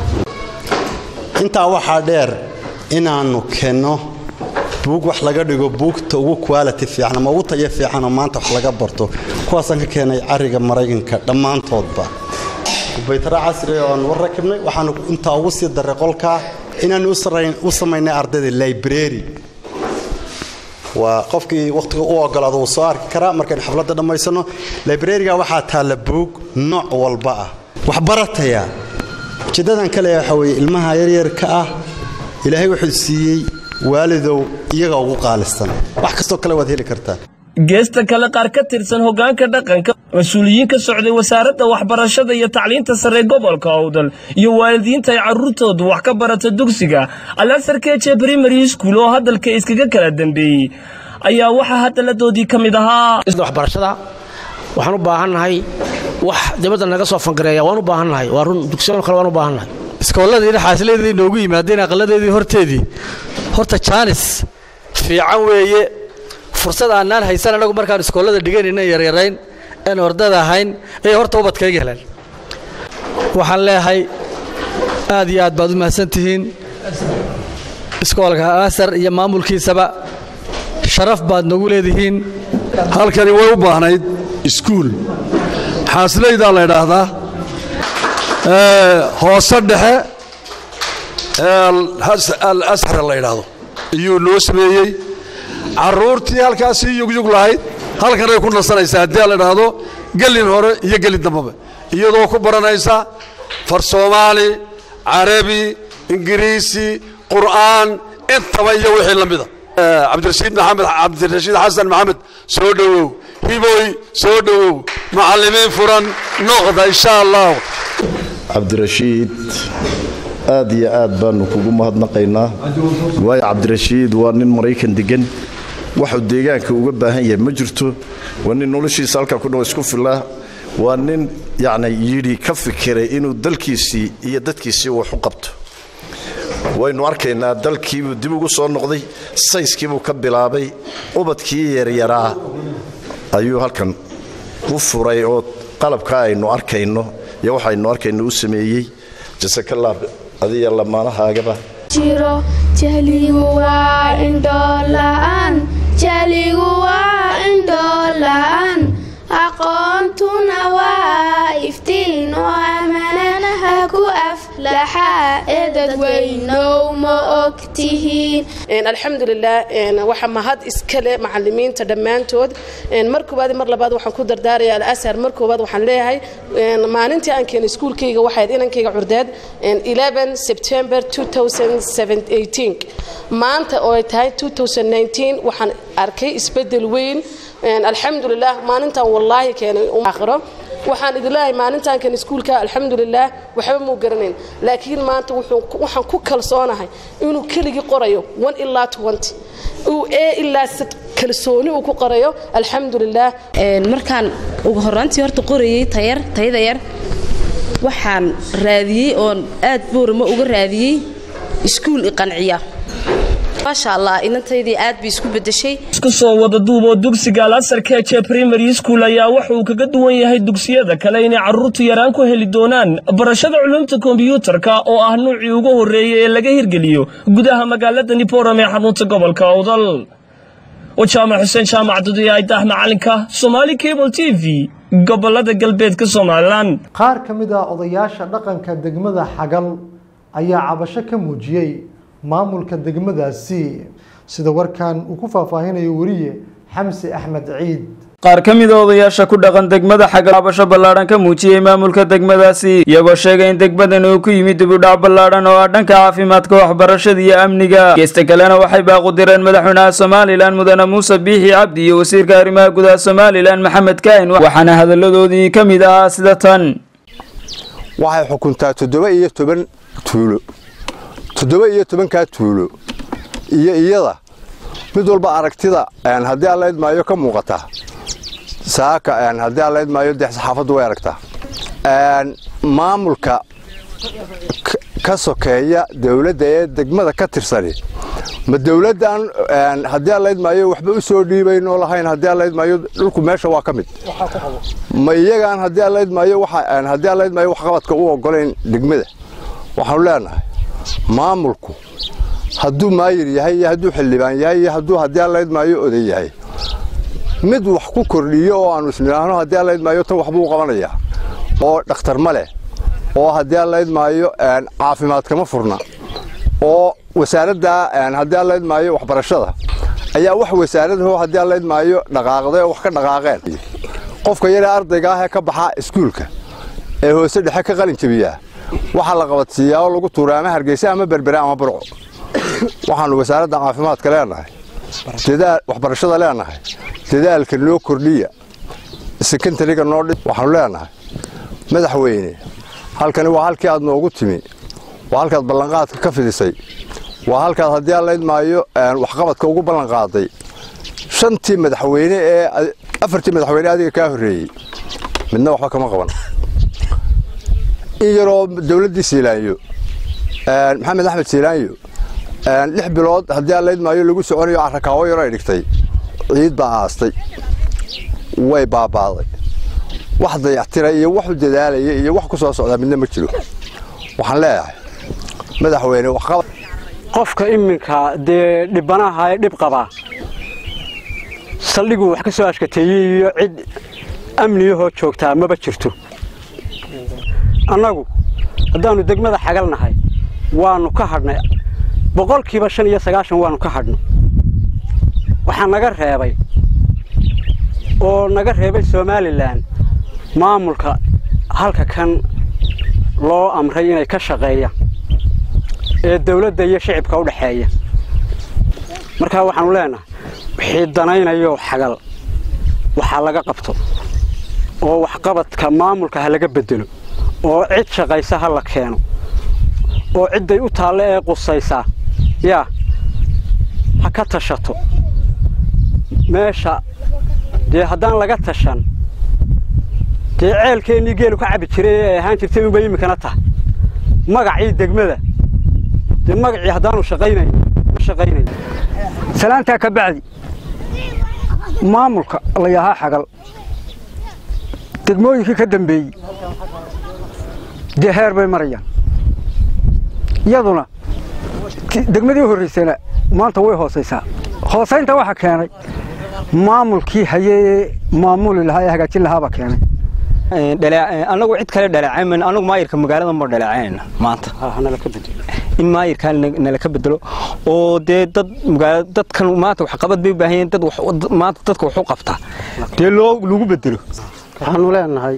intaa waxaa dheer inaannu kenno buug wax laga dhigo buugta ugu quality fiican ama ugu tayo fiicanoo maanta wax laga barto kuwaasaan ka keenay cariga maraykanka dhammaantoodba kubaytara casri oo aan war rakibnay waxaanu intaa ugu sii daray qolkaa inaanu u samaynay ardayda library waa qofkii wakhtiga u ogolaado wuu soo arki karaa markaynu xafladda dhammaysano librariga waxaa taalla buug nooc walba ah waxbarataya ujeeddadan kale waxaa weeye ilmaha yaryarka ah ilaahay wuxuu siiyey waalidow iyaga ugu qaalisan wax kastoo kale waad heli kartaa geesta kale qaar ka tirsan hoggaanka dhaqanka mas-uuliyiin ka socday wasaaradda waxbarashada iyo tacliinta sare gobolka owdal iyo waalidiinta ay carruurtoodu wax ka barata dugsiga alasar keje primary school oo hadalka iskaga kala dambeeyey ayaa waxaa hadalladoodii ka mid ahaa waxbarashada waxaan u baahannahay wax dibadda naga soo fangareeya waan u baahannahay waa run dugsiyo kale waan u baahannahay iskoolladii xaasiladeedii noogu yimaadeen aqaladeedii horteedii horta jaanis fiican weeye fursad aanaan haysan anagu markaan iskoollada dhiganaynan yaryarayn een ordada ahayn ayay horta ubadkayga heleen waxaan leeyahay aad iyo aad baad u mahadsan tihiin iskoolka asar iyo maamulkiisaba sharaf baad nagu leedihiin halkani way u baahnayd iskuul xaasilaydaa la ydhaahdaa hoose dhexe al ashar la ydhaahdo iyuu noo sameeyey carruurtii halkaasii yugyug lahayd halkanay ku nasanaysaa haddii la idhaahdo gelin hore iyo gelin dambaba iyadoo ku baranaysa far soomaali carabi ingiriisi qur'aan intaba iyo wixii la mida cabdirashiid maxamed cabdirashiid xasan maxamed soo dhowow hiboy soo dhowow macallimiin furan noqda insha allah cabdirashiid aad iyo aad baanu kugu mahadnaqaynaa waayo cabdirashiid waa nin maraykan degan waxuu deegaanka uga baahan yahay ma jirto waa nin noloshiisa halkaa ku dhow isku filaa waa nin yacni yidhi ka fikiray inuu dalkiisii iyo dadkiisii wax u qabto waynu arkaynaa dalkiibuu dib ugu soo noqday sayskiibuu ka bilaabay ubadkii yaryaraa ayuu halkan u furay oo qalabka aynu arkayno iyo waxaynu arkayno u sameeyey jasakalaab adiya lamaanahaagaba jiro jahligu waa indhoola'aan jahligu waa indhoola'aan aqoontuna waa iftiin oo amananaha ku aflaxa ee dadweynow ma og tihiin alxamdulilah waxa mahad iskale macalimiinta dhammaantood mar koowaad mar labaad waxaan ku dardaaraya alasar mar koowaad waxaan leeyahay maalintii aan keenay iskuulkayga waxayd inankayga curdeed 11 september 2018 maanta oo ay tahay 2019 waxaan arkay isbedel weyn alxamdulilah maalintan wallaahi keenay aakhiro waxaan idin leeyahay maalintan kan iskuulka alxamdulilah waxba muu garanayn laakiin maanta waxaan ku kalsoonahay inuu keligii qorayo one ilaa twenty uu ee ilaa kalsooni uu ku qorayo alxamdulilah markaan ugu horraantii horta qorayey tayar tayada yar waxaan raadiyey oon aad boorama uga raadiyey iskuul iqanciya maasha allah inantaydii aad bay isku bedeshay isku soo wada duuboo dugsiga alasar keje primary school ayaa waxa uu kaga duwan yahay dugsiyada kale inay carruurtu yaraan ku heli doonaan barashada culumta kombiyuutarka oo ah nuucii ugu horreeyey ee laga hirgeliyo gudaha magaalada niboram ee xarunta gobolka awdal wajaamac xuseen jaamac duduya idaah macalinka somaali cable t v gobolada galbeedka somalilan qaar ka mid ah odayaasha dhaqanka degmada xagal ayaa cabasho ka muujiyey maamulka degmadaasi sida warkan uu ku faahfaahinayo weriye xamse axmed ciid qaar ka mid a odayaasha ku dhaqan degmada xagal cabasho ballaadhan ka muujiyey maamulka degmadaasi iyagoo sheegay in degmadan uu ku yimid dibudhac ballaadhan oo ah dhanka caafimaadka waxbarashada iyo amniga geesta kalena waxay baaqu direen madaxweynaha somalilan mudane muuse biixi cabdi iyo wasiirka arrimaha gudaha somalilan maxamed kaahin waxaana hadalladoodii ka mid ahaa sida tan waxay xukuntaa toddoba iyo toban tuulo toddoba iyo tobankaa tuulo iyo iyada mid walba aragtida haddii alla idmaayo ka muuqata saaka haddii alla idmaayo dee saxaafaddu way aragtaa maamulka ka sokeeya dowladda ee degmada ka tirsani ma dowladdan haddii aan laydmaayo waxba u soo dhiibaynoo lahayn haddii aan laydmaayo dhulku meesha waa ka mid ma iyagaan haddii aan laydmaayo haddii aan laydmaayo waxqabadka u oggolayn degmada waxaanu leenahay maamulku hadduu maayir yahay iyo hadduu xildhibaan yahay iyo hadduu haddii aan laydmaayo oday yahay mid wax ku kordhiyo oo aanu isnidhaahno haddii aan laydmaayo tan waxbuu qabanayaa oo dhakhtar ma leh oo haddii aan laydmaayo caafimaad kama furna oo wasaaradda haddii aan laydmaayo waxbarashada ayaa wax wasaaradaho haddii aan laydmaayo dhaqaaqday oo wax ka dhaqaaqeen qofka yaree ardayga ah ee ka baxa iskuulka ee hoose dhexe ka qalin jabiyaa waxaa la qabadsiiyaa oo lagu tuuray ama hargeysa ama berbere ama burco waxaanu wasaaradda caafimaadka leenahay waxbarashada leenahay dadaalka noo kordhiya sekondariga noo dhi waxaanu leenahay madaxweyne halkani waa halkii aad noogu timi waa halkaad ballanqaadka ka fidisay waa halkaad haddii aan laydmaayo waxqabadka ugu ballanqaaday shantii madaxweyne ee afartii madaxweyne adiga kaa horreeyey midna waxba kama qaban in yaroo dowladdii siilaanyo maxamed axmed siilaanyo lix bilood haddii aan laydmaayo lagu soconayo carrakaawo yaro ay dhigtay ciid baa aastay way baabaaday wax dayactira iyo wax u dadaalaya iyo wax ku soo socdaa midna ma jiro waxaan leeyahay madaxweyne waxqabad qofka iminka dee dhibanaha ee dhib qabaa saldhiguu wax ka soo ashkateeyey iyo cid amniyahoo joogtaa maba jirto annagu haddaannu degmada xagalnahay waannu ka hadhnay boqolkiiba shan iyo sagaashan waannu ka hadhno waxaa naga reebay oo naga reebay somalilan maamulka halka kan loo amray inay ka shaqeeyaan ee dawladda iyo shicibka u dhexeeya markaa waxaanu leenahay wixii danaynayo xagal waxaa laga qabto oo waxqabadka maamulka ha laga bedelo oo cid shaqaysa ha la keeno oo cidday u taalle ee qusaysaa yaa ha ka tashato meesha dee haddaan laga tashan dee ceelkeennii geelu ka cabbi jiray ee ahaan jirtay unbay iminkana tahay magacii degmada dee magacii haddaanu shaqaynayn ma shaqaynayn salaantaa ka bacdi maamulka la yahaa xagal degmooyinkii ka dambeeyey dee heer bay marayaan iyaduna degmadii horraysana maanta way hoosaysaa hoosaynta waxaa keenay maamulkii hayee maamuli lahaa ee hagaajin lahaabaa keenay anagu cid kale dhaleecayn anagu maayirka magaalada ma dhaleecaynayna maanta in maayirkaa nala ka bedelo oo dee dad dadkan maanta waxqabad bay u baahan yihiin dad maanta dadka wax u qabtaa dee loo lagu bedelo waxaanu leenahay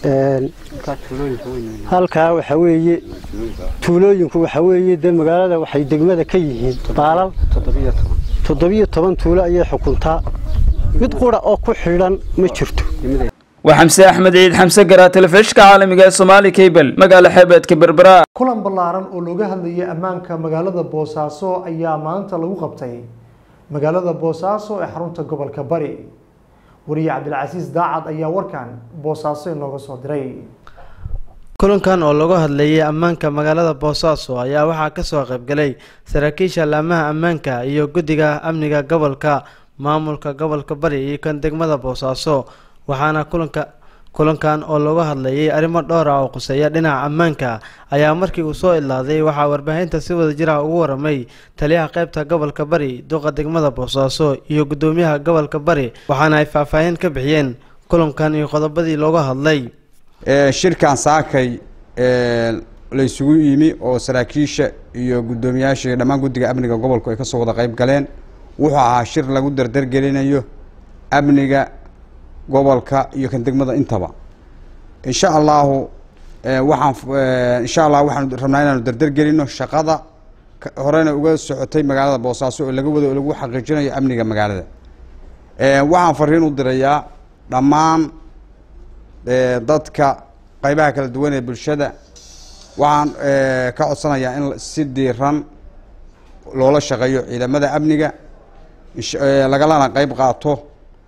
halkaa waxa weeye tuulooyinku waxa weeye dee magaalada waxay degmada ka yihiin baalal toddobiyo toban tuulo ayay xukuntaa mid qura oo ku xidhan ma jirto waa xamse axmed ciid xamse garaa telefishka caalamiga ee soomaali cable magaala xeebeedka berbera kulan ballaaran oo looga hadlayay ammaanka magaalada boosaaso ayaa maanta lagu qabtay magaalada boosaaso ee xarunta gobolka bari wariye cabdilcasiis daacad ayaa warkan boosaaso inooga soo diray kulankan oo lagu hadlayay ammaanka magaalada boosaaso ayaa waxaa kasoo qaybgalay saraakiisha laamaha ammaanka iyo guddiga amniga gobolka maamulka gobolka bari iyo kan degmada boosaaso waxaana kulanka kulankan oo looga hadlayay arrimo dhowr ah oo quseeya dhinaca ammaanka ayaa markii uu soo ilaaday waxaa warbaahinta si wada jir ah ugu waramay taliyaha qaybta gobolka bari duqa degmada boosaaso iyo guddoomiyaha gobolka bari waxaana ay faahfaahin ka bixiyeen kulankan iyo qodobadii looga hadlay shirkan saakay la isugu yimi oo saraakiisha iyo guddoomiyaasha iyo dhammaan guddiga amniga gobolku ay kasoo wada qayb galeen wuxuu ahaa shir lagu dardargelinayo amniga gobolka iyo kan degmada intaba insha allahu waxaan insha allah waxaan rabnaa inaanu dardargelino shaqada horena uga socotay magaalada boosaaso oo laga wado oo lagu xaqiijinayo amniga magaalada waxaan fariin u dirayaa dhammaan dadka qaybaha kala duwan ee bulshada waxaan ka codsanayaa in si diiran loola shaqeeyo ciidamada amniga lagalana qayb qaato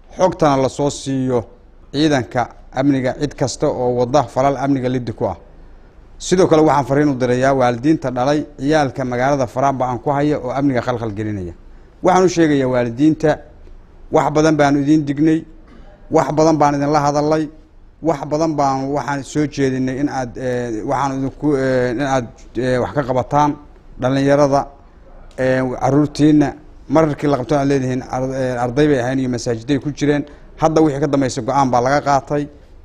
xogtana lasoo siiyo ciidanka amniga cid kasta oo wada falal amniga liddi ku ah sidoo kale waxaan fariin u dirayaa waalidiinta dhalay ciyaalka magaalada faraanba aan ku haya oo amniga khalkhal gelinaya waxaan u sheegayaa waalidiinta wax badan baanu idiin dignay wax badan baan idinla hadalay wax badan baan waxaan soo jeedinay in aad waxaan idinku in aad wax ka qabataan dhallinyarada caruurtiina mararkii la qabto aad leedihiin arday bay ahayn iyo masaajiday ku jireen hadda wixii ka dambaysa go-aan baa laga qaatay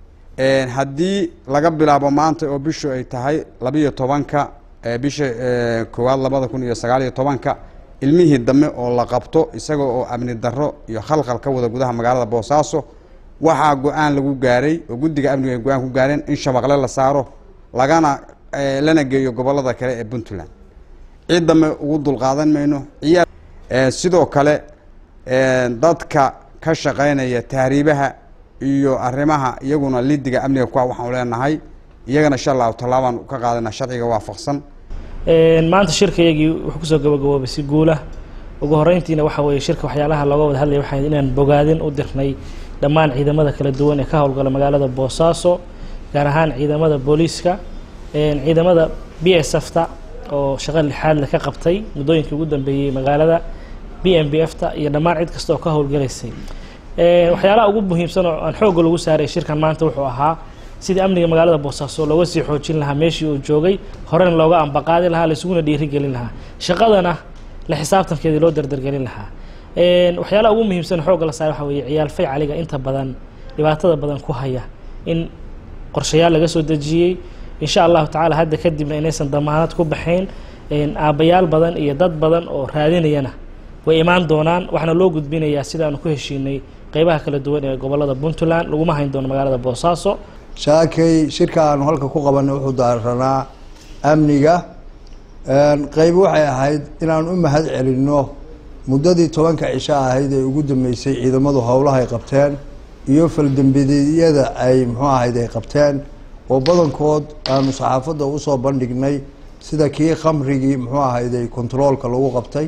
haddii laga bilaabo maanta oo bishu ay tahay labiyo tobanka bisha koowaad labada kun iyo sagaal iyo tobanka ilmihii dambe oo la qabto isaga oo amni darro iyo khalkhal ka wada gudaha magaalada boosaaso waxaa go-aan lagu gaaray oo guddiga amniga ay go-aan ku gaareen in shabaqle la saaro lagana lana geeyo gobollada kale ee puntland cid dambe ugu dulqaadan mayno ciyaal sidoo kale dadka ka shaqaynaya tahriibaha iyo arrimaha iyaguna lidiga amniga kuwa waxaanu leenahay iyagana insha allahu tallaabaan ka qaadana sharciga waafaqsan maanta shirka iyagii wuxuu kusoo gabagaboobay si guula ugu horeyntiina waxa weeye shirka waxyaalaha looga wada hadlaya waxaa inaan bogaadin u dirnay dhammaan ciidamada kala duwan ee ka howlgala magaalada boosaaso gaar ahaan ciidamada booliiska ciidamada b s f ta oo shaqo lixaadle ka qabtay muddooyinkii ugu dambeeyey magaalada b m b f ta iyo dhammaan cid kasta oo ka howlgalaysay waxyaalaha ugu muhiimsan oo aan xoogga lagu saaray shirkan maanta wuxuu ahaa sidii amniga magaalada boosaaso looga sii xoojin lahaa meeshii uu joogay horena looga ambaqaadi lahaa laisuguna dhiirigelin lahaa shaqadana la xisaabtankeedii loo dardargelin lahaa waxyaalaha ugu muhiimsan xoogga la saaray waxa weeye ciyaal fay caliga inta badan dhibaatada badan ku haya in qorshayaal laga soo dejiyey insha allahu tacaala hadda kadibna inaysan damaanad ku baxayn aabbayaal badan iyo dad badan oo raadinayana way imaan doonaan waxaana loo gudbinayaa sidaanu ku heshiinay qeybaha kala duwan ee gobolada puntland laguma hayn doono magaalada boosaaso shaakay shirka aanu halka ku qabanay wuxuu daaranaa amniga qeyb waxay ahayd inaan u mahad celinno muddadii tobanka cisho ahayd ee ugu dambeysay ciidamadu howlaha ay qabteen iyo faldembideedyada ay muxuu ahayd ay qabteen oo badankood aanu saxaafadda usoo bandhignay sida kii khamrigii muxuu ahayd ay controolka lagu qabtay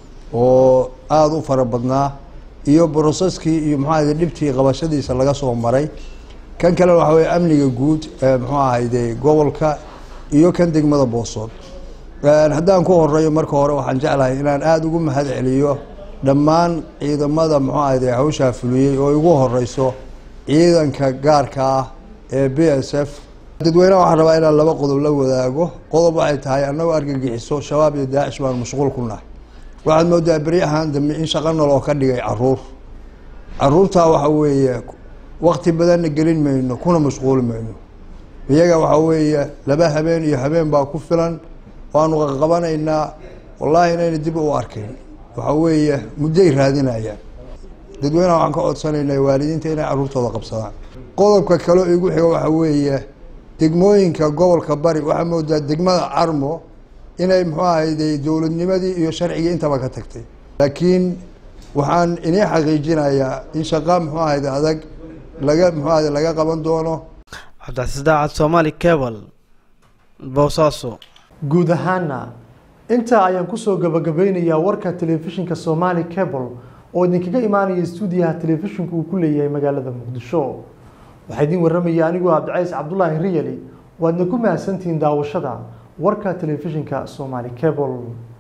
oo aada u fara badnaa iyo broseskii iyo muxuu ahayd dhibtii qabashadiisa laga soo maray kan kale waxa weye amniga guud ee muxuu ahayde gobolka iyo kan degmada boosood haddaan ku horeeyo marka hore waxaan jeclahay inaan aada ugu mahad celiyo dhammaan ciidamada muxuu ahayde hawshaa fuliyey oo ugu horeyso ciidanka gaarka ah ee b s f dadweyneha waxaan rabaa inaan laba qodob la wadaago qodob waxay tahay annagoo argagixiso shabaab iyo daacish baan mashquul ku nahay waxaad moodaa beryahan dambe in shaqa noloo ka dhigay caruur caruurtaa waxa weeye wakti badanna gelin mayno kuna mashquuli mayno iyaga waxa weeye laba habeen iyo habeen baa ku filan waanu qaqabanaynaa wallaahi inayna dib u arkayn waxa weeye mudday raadinayaan dadweyneha waxaan ka codsanaynaa waalidiinta inay caruurtooda qabsadaan qodobka kaleo igu xiga waxa weeye degmooyinka gobolka bari waxaa moodaa degmada carmo inay muxuu ahayde dowladnimadii iyo sharcigii intaba ka tagtay laakiin waxaan inii xaqiijinayaa in shaqa muxuu ahayde adag laga muxuu ahayde laga qaban doono cabdicasiis daacad soomaali cable boosaaso guud ahaana intaa ayaan kusoo gabagabeynayaa warka telefishinka somali cable oo idinkaga imaanaya stuudiyaha telefishinku uu ku leeyahay magaalada muqdisho waxaa idin warramaya anigoo cabdicays cabdulaahi riyali waadna ku mahadsantihiin daawashada warka telefishinka somali cable